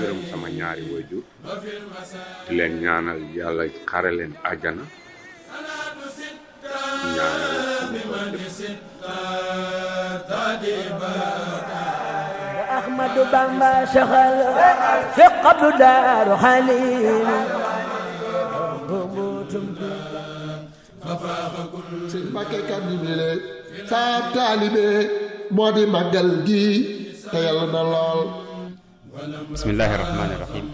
gërëm sama ñaari waajur di leen ñaanal yàlla xare leen àjjana ñaanal Ahmadu Bamba saxal fi qablu daaru xaliil sëñ Mbàkke Kanni bi le saa taalibe moo di màggal gi te yàlla na lool bismillahi rahmaani rahim